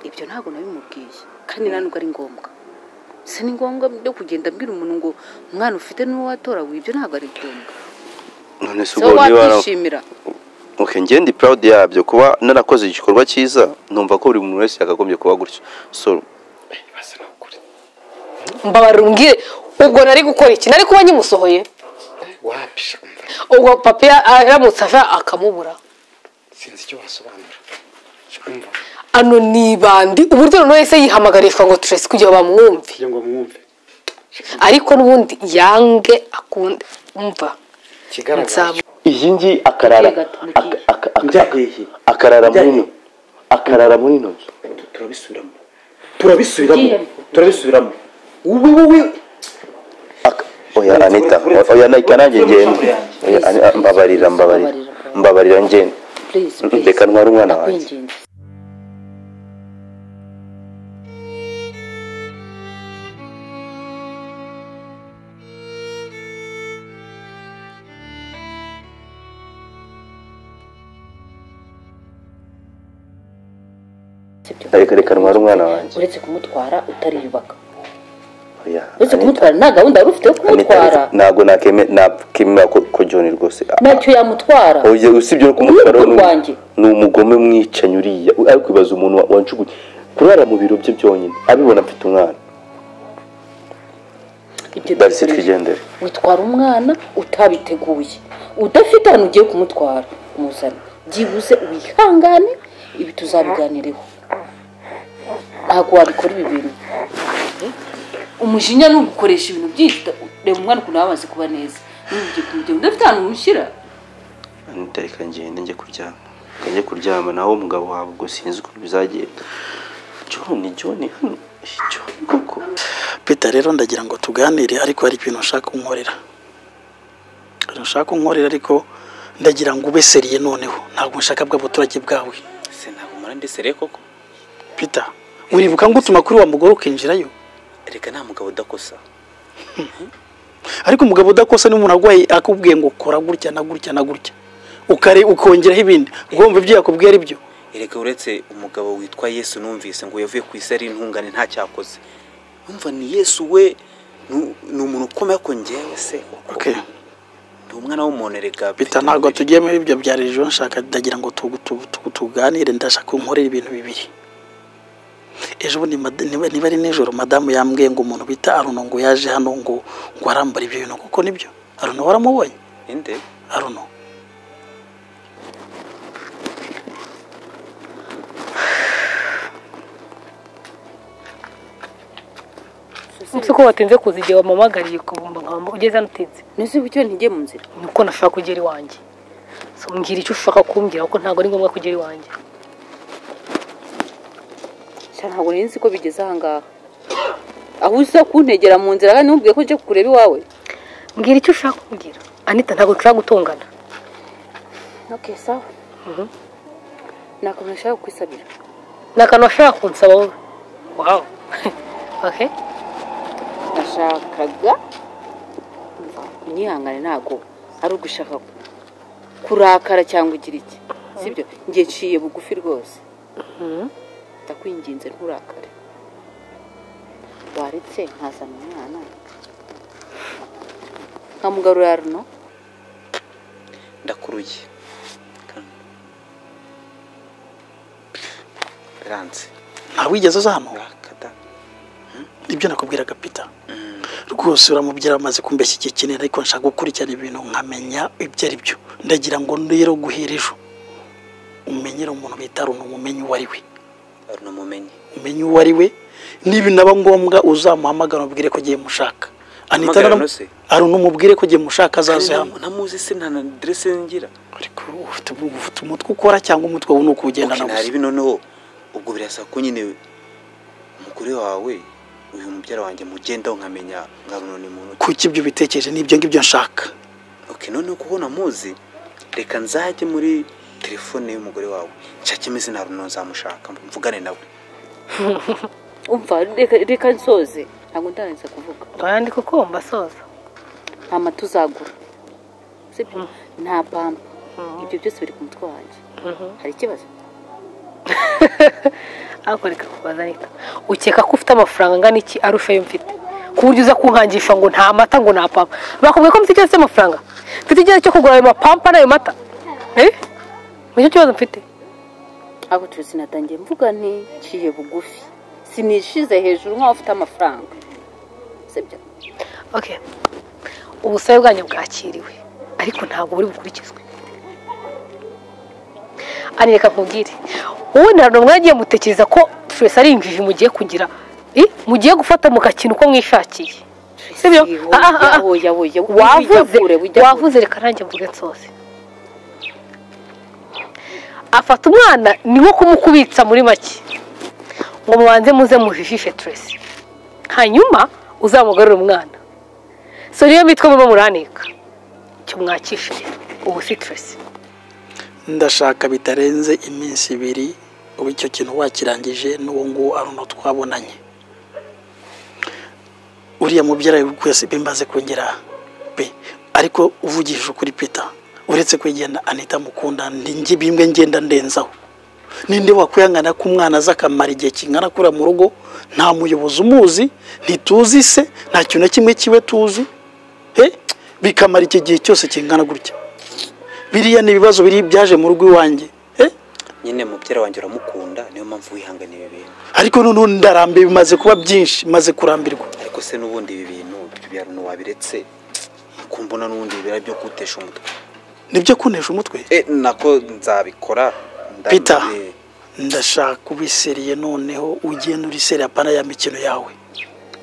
ibyo ntabwo nabimubwiye kandi nta nubwo ari ngombwa si ni ngombwa byo kugenda mbwira umuntu ngo umwana ufite n'uwo watora ibyo ntabwo ari ngombwa none se so ubwo niba wakwishimira okay njye ndi proud yabyo kuba narakoze igikorwa cyiza numva ko buri muntu wese yakagombye kuba gutyo so mbabarira umbwire ubwo nari gukora iki nari kuba nyimusohoye wapisha umva ubwo papa ya- aramutse ava akamubura sinzi icyo wasobanura umva ano ni ibandi uburyo noneho ese yihamagarirwa ngo turese kugira bamwumve kugira ngo mwumve ariko n'ubundi yange akunde umva ikigaragara nzaba iyi ngiyi akarara Gatandukanye. aka- aka- aka- njya hehe akarara muri Njya ino akarara muri ino nzu turabisubiramo turabisubiramo Ngiye. turabisubiramo wowe wowe Aka- oya anita o- oya nayika nanjye ngenda Oya, Ani- a- mbabarira mbabarira mbabarira ngenda please please reka ntware umwana wanjye kwinginze reka reka ntware umwana wanjye uretse kumutwara utariyubaka oya uretse Anita, kumutwara nta gahunda wari ufite yo Anita, kumutwara ntabwo nakeme- nakemera ko ko John rwose ntacyo yamutwara Oya, usibye no kumutwara Uruhu ni- rwanjye. ni umugome mwicanyi uriya ariko ibaza umuntu wa- wancuguye kurara mu biro bye byonyine abibona mfite umwana Ibyo darisi bikurinda. twigendere witwara umwana utabiteguye udafite ahantu ugiye kumutwara umuzana byibuze wihangane ibi tuzabiganireho ntabwo wabikora ibi bintu umujinya ni ugukoresha ibintu byita reba umwana ukuntu yaba amaze kuba neza n'ugiye kumugena udafite ahantu umushyira anita reka ngende njye kuryama reka njye kuryama nawe umugabo wawe ubwo sinzi ukuntu bizagenda john john hano john koko Peter rero ndagira ngo tuganire ariko hari ibintu nshaka ko unkorera Hari ibintu nshaka ko unkorera ariko ndagira ngo ube seriye noneho ntabwo nshaka bwa buturage bwawe se ntabwo umara ndesere koko Peter uribuka ngo utuma kuri wa mugore ukinjirayo reka nta mugabo udakosa ariko umugabo udakosa ni umuntu arwaye akubwiye ngo kora gutya na gutya na gutya ukare ukongeraho ibindi ugomba ibyo yakubwiye ari byo erega uretse umugabo witwa yesu numvise ngo yavuye ku isi ari intungane ntacyakoze numva ni yesu we ni- ni umuntu ukomeye ko ngewe se koko Okay. ndi umwana w'umuntu erega Peter mfite ntabwo umubiri. tugiye muri ibyo bya rejo nshaka ndagira ngo tugu- tugu- tugu- tuganire ndashaka ko nkorera ibintu bibiri ejo bundi mad- niba niba ari nijoro madamu yambwiye ngo umuntu bita aruno ngo yaje hano ngo ngo arambara ibyo bintu kuko nibyo aruno waramubonye Ninde? aruno si ko watinze kuza igihe wampamagariye kubumba nkamba ugeze hano utinze ntuzi uburyo ntigeye mu nzira niko nashaka kugera iwanjye So, mbwira icyo ushaka kumbwira kuko ntabwo ari ngombwa kugera iwanjye Sha, ntabwo nari nzi ko bigeze ahangaha aho uza kuntegera mu nzira kandi ntumubwiye ko njye kureba iwawe mbwira icyo ushaka kumbwira anita ntabwo dushobora gutongana okay sawa Mhm. ni akantu nashaka kukwisabira ni akantu washaka kunsaba wowe wawu okay nashakaga unyihangane ntabwo ari ugushaka kurakara cyangwa ugira iki sibyo njye nciye bugufi rwose ndakwinginze nturakare waretse nkazana umwana nkamugarura runo ndakuruye Kanda. ranse nta wigeze uza hano urakada ibyo nakubwiraga Peter rwose uramubyara amaze kumbeshya igihe kinini ariko nshaka gukurikirana ibintu nkamenya ibyo ari byo ndagira ngo rero guhera ejo umenyere umuntu bita aruno umumenye uwo ari we aruna mumenye umenye uwo ari we nibinaba ngombwa uzamuhamagara umubwire ko agiye mushaka anita Hamagara naramu- no se. aruna umubwire ko agiye mushaka azaze hano namuzi se nta na aderese ngira ariko ufite ufite umutwe ukora cyangwa umutwe we ni ukuwugendana Okay, gusa narebe noneho ubwo birasa ko nyine umugore wawe uyu mubyara wanjye mugendaho nkamenya nkaruno ni muntu ki. kuki ibyo bitekereje n'ibyo ngibyo nshaka okay noneho kuko namuzi reka nzajye muri telefone y'umugore wawe nshakemo izina runo nzamushaka mvugane nawe umva reka- reka nsoze ntabwo ndarangiza kuvuga urayandi kuko mbasoza nta mata uzagura sibyo nta pampa ibyo byose biri ku mutwe wanjye hari ikibazo ariko reka kubaza nita ukeka ko ufite amafaranga angana iki ari ufeyo mfite ku buryo uza kunkangisha ngo nta mata ngo nta pampa bakubwiye ko mfite ikibazo cy'amafaranga mfite ikibazo cyo kugura ayo mapampa n'ayo mata eh nicyo kibazo mfite aho tuzi natangiye mvuga nti nciye bugufi sinishize hejuru nk'aho ufite amafaranga sibyo okay ubusabe bwanyu bwakiriwe ariko ntabwo buri bukurikizwe ari reka nkubwire wowe nta n'umwe yagiye mutekereza ko twese ari injiji mugiye kugira i mugiye gufata mu gakino uko mwishakiye sibyo Oya, Ah, ah, ah. oya, oya, wijya wavuze kure, wijya kure. wavuze reka nanjye mvuge nsoze afata umwana ni nko kumukubitsa muri make ngo mubanze muze mujijishe turesi hanyuma uzamugarure umwana so niyo mitwe murimo muranika icyo mwakishije ubu si turesi ndashaka bitarenze iminsi ibiri ubu icyo kintu wakirangije n'uwo nguwo aruno twabonanye uriya mubyara wese bimaze kongera pe ariko uvugishije ukuri pita uretse kwegenda anita mukunda ndi bimwe ngenda ndenzaho ninde wakwihangana ko umwana aza akamara igihe kingana kura mu rugo nta muyobozi umuzi ntituzi se nta kintu na kimwe kiwe tuzi he bikamara iki gihe cyose kingana gutya biriya ni ibibazo biri byaje mu rugo iwanjye eh? nyine mubyara wanjye uramukunda niyo mpamvu wihangana ibi bintu ariko noneho ndarambiwe bimaze kuba byinshi maze kurambirwa ariko se n'ubundi ibi bintu ibyo bintu wabiretse kumbona n'ubundi bibera byo gutesha umutwe nibyo kunesha umutwe Eh, nako nzabikora nda- Peter. eh, ndashaka ubiseriye noneho ugenda uriseriye apana ya mikino yawe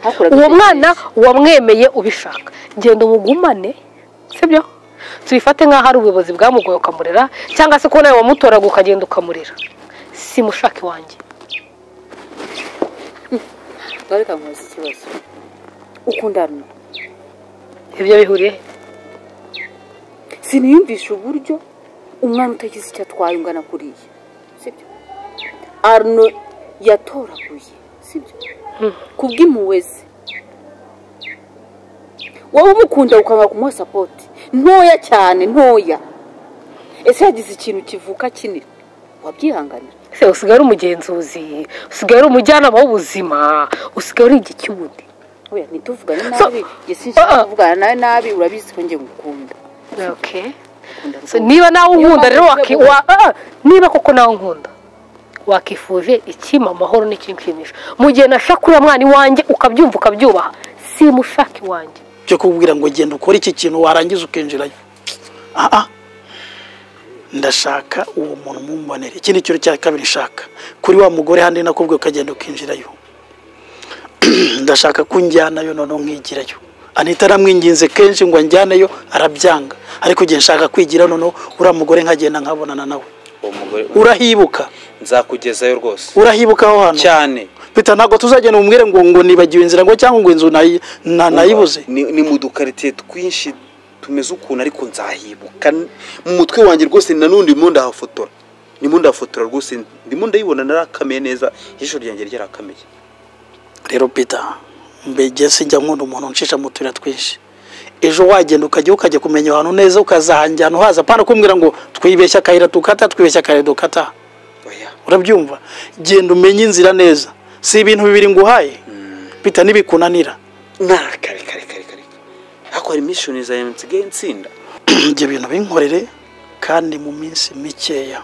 Hakoraga uwo iki? mwana wamwemeye ubishaka genda umugumane sibyo tubifate nk'aho ari ubuyobozi bwamugoye ukamurera cyangwa se ko nawe wamutoraga ukagenda ukamurera si mushaka iwanjye Ariko nkubaza ikibazo ukundana ibyo bihuriye he? siniyumvisha uburyo umwana utagize icyo atwaye ungana kuriya sibyo arno yatoraguye sibyo ku bw'impuhwe ze wowe umukunda ukanga kumuha sapoti ntoya cyane ntoya ese yagize ikintu kivuka kinini wabyihanganira se usigaye ari umugenzuzi usigaye ari umujyanama w'ubuzima usigaye uri igicubundi oya ntituvugane So- nabi njye sinshaka Ah. kuvugana nawe nabi urabizi ko njye ngukunda Ngukunda So, rwose. niba nawe unkunda rero mpamvu waki- uvuze wa- ah, niba koko nawe unkunda wakifuje ikima amahoro n'ikinshimisha mu gihe nashaka uriya mwana iwanjye ukabyumva ukabyubaha si mushaka iwanjye byo kubwira ngo genda ukore iki kintu warangiza ukinjirayo aha ndashaka uwo muntu mumbonere ikindi kintu cya kabiri nshaka kuri wa mugore handi nakubwiye ukagenda ukinjirayo ndashaka ko unjyanayo noneho nkigirayo anita aramwinginze kenshi ngo anjyaneyo arabyanga ariko igihe nshaka kwigira noneho uriya mugore nkagenda nkabonana nawe uwo mugore urahibuka nzakugezayo rwose urahibuka aho hantu cyane pita ntabwo tuzagenda umubwire ngo ngo nibagiwe inzira ngo cyangwa ngo inzu nayi- na- nayibuze ni ni mu dukaritiye twinshi tumeze ukuntu ariko nzahibuka mu mutwe wanjye rwose nanundi ndimo ndahafotora ndimo ndahafotora rwose ndimo ndayibona narakamiye neza ijisho ryanjye ryarakamiye rero pita mbege sinjya nkunda umuntu unshisha mu tuyira twinshi ejo wagenda ukajya ukajya kumenya ahantu neza ukazahangira ahantu haza apana kumbwira ngo twibeshya akayira dukata twibeshya akayira dukata oya urabyumva genda umenye inzira neza si ibintu bibiri nguhaye pita ntibikunanira narakare kare kare kare ariko hari mishoni zawe nsigaye nsinda ibyo bintu binkorere kandi mu minsi mikeya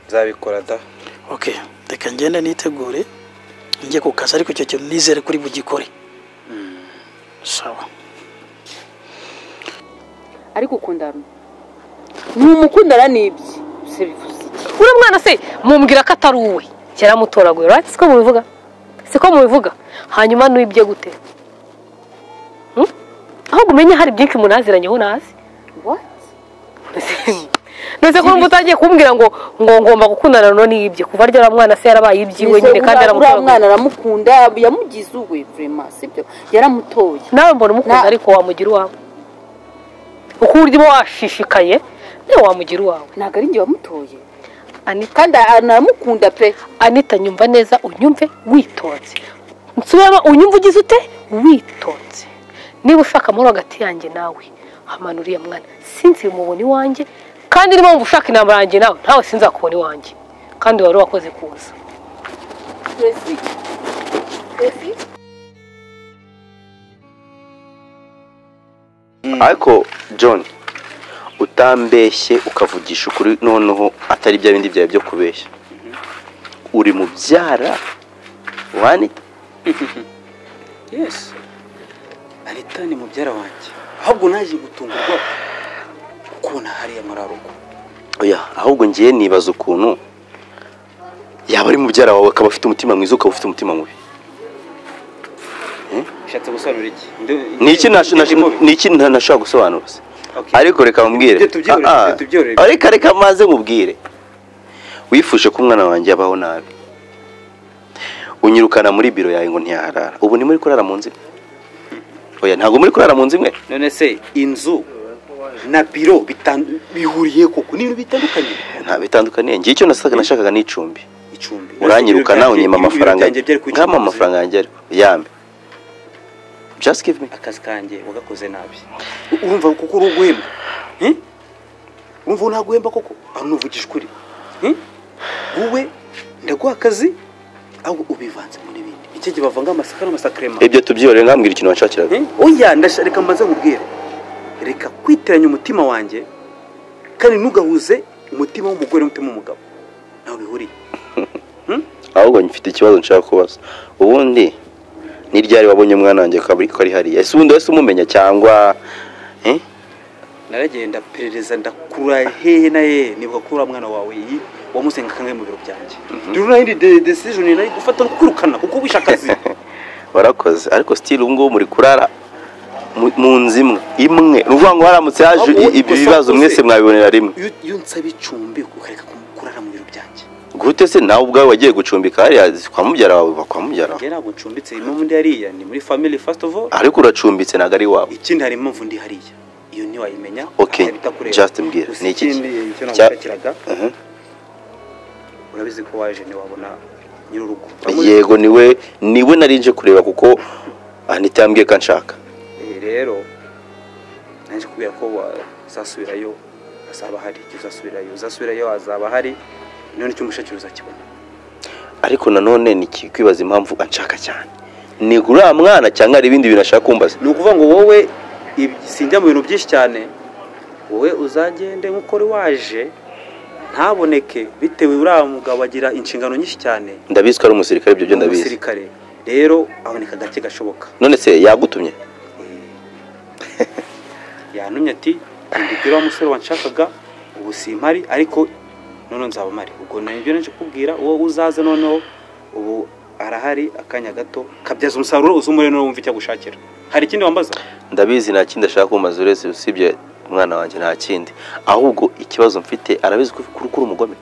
nzabikora da okay reka ngende nitegure njye ku kazi ariko icyo kintu nizere kuri bugikore sawa ariko ukundana ntumukundana n'ibye se bivuze iki uriya mwana se mumbwira ko atari uwe yaramutoraguye urati siko mubivuga siko mubivuga hanyuma n'uwibye gute Hmm? ahubwo umenye hari byinshi munaziranyeho nazi What? ndetse ko numva utangiye kumbwira ngo ngo ngomba gukundana no n'ibye kuva ryara mwana se yarabaye ibyiwe nyine Uriya- uriya kandi yaramutoraguye mwana aramukunda yamugize uwe vrema sibyo yaramutoye nawe mbona umukunda Na- ariko wamugira uwawe uko uburyo uba washishikaye nawe wamugira uwawe ntabwo ari njye wamutoye anita kandi aramukunda pe anita nyumva neza unyumve witonze nsubiramo unyumve ugize ute witonze niba ushaka amahoro hagati yanjye nawe hamanura iyo mwana sinzi mubona iwanjye kandi niba wumva ushaka intambara yanjye nawe ntawe sinzakubona iwanjye kandi wari wakoze kuza Tracy. Tracy. ariko john utambeshye ukavugisha ukuri noneho atari bya bindi byawe byo kubeshya uri mubyara wa anita yesi anita ni mubyara wanjye ahubwo naje gutungurwa kubona hariya muri arugo oya ahubwo ngiye nibaza ukuntu yaba ari mubyara wawe akaba afite umutima mwiza ukaba ufite umutima mubi bishatse gusobanura iki Nde- ni iki nash- nash- Nde- ni iki nta- nashaka gusobanura se Okay. ariko reka mubwire Ibyo tubyihure- Ah, ah. ibyo tubyihure. ariko reka maze mubwire wifuje ko umwana wanjye abaho nabi unyirukana muri biro yawe ngo ntiyaharara ubu ni muri kurara mu nzu imwe oya ntabwo muri kurara mu nzu imwe none se inzu na biro bitan- bihuriye koko ni ibintu bitandukanye nta bitandukaniye ngiye icyo nasaga nashakaga n'icumbi icumbi uranyirukana unyima amafaranga Ibiro byanjye byari ku nkama icumbi. amafaranga yanjye ariko yambe just give me akazi kanjye wagakoze nabi urumva kuko uri uguhemba Eh? urumva ubu ntaguhemba koko aho nuvugisha ukuri Eh? wowe ndaguha akazi ahubwo ubivanzemo n'ibindi icyo gihe bavanga amasaka n'amasakarema ibyo tubyihorere ngambwira ikintu wanshakiraga Eh? oya ndasha reka mbanze nkubwire reka kwitiranya umutima wanjye kandi ntugahuze umutima w'umugore n'umutima w'umugabo ntaho bihuriye ahubwo mfite ikibazo nshaka kubaza ubundi ni ryari wabonye umwana wanjye ko ari- ko ari hariya ese ubundi wese umumenya cyangwa eh? naragenda perereza ndakura hehe na hehe nibuka ko uriya mwana wawe yi wamusenga kangahe mu biro byanjye rero nayo ni decision nari gufata no kwirukana kuko wishe akazi warakoze ariko sitiri ubu ngubu muri kurara mu- mu nzu imwe imwe ni ukuvuga ngo haramutse haje Ahubwo ibi gusa bibazo ukoze. mwese mwabibonera rimwe iyo iyo nsaba icumbi ukareka kum- kurara mu biro byanjye gute se nawe ubwawe wagiye gucumbika hariya kwa mubyara wawe ba kwa mubyara wawe njye ntabwo ncumbitse impamvu ndi hariya ni muri family first of all ariko uracumbitse ntabwo ari iwawe ikindi hari impamvu ndi hariya iyo ntiwayimenya Okay, ahita bitakureba. just mbwira, Gusa ni iki ikindi ki- icyo cya- nagushakiraga Mhm. urabizi ko waje ntiwabona nyir'urugo yego niwe niwe nari nje kureba kuko anita yambwiye ko anshaka Eh, rero naje kubwira ko wazasubirayo azaba hari igihe uzasubirayo uzasubirayo azaba hari none icyo umushakira uzakibona ariko nanone ni kwibaza impamvu anshaka cyane ni kuri uriya mwana cyangwa hari ibindi bintu ashaka kumbaza ni ukuvuga ngo wowe ibi- sinjya mu bintu byinshi cyane wowe uzagende nk'uko uri waje ntaboneke bitewe uriya mugabo agira inshingano nyinshi cyane ndabizi ko ari umusirikare ibyo byo ndabizi umusirikare rero aboneka gake gashoboka none se yagutumye yantumye ati ndibwira wa musore wanshakaga ubu simpari ariko noneho nzaba mpari ubwo nabyo naje kukubwira uwo uzaze noneho ubu arahari akanya gato kabyaza umusaruro uze umure noneho wumve icyo agushakira hari ikindi wambaza ndabizi nta kindi ashaka kumbaza uretse usibye umwana wanjye nta kindi ahubwo ikibazo mfite arabizi ko ko uri umugome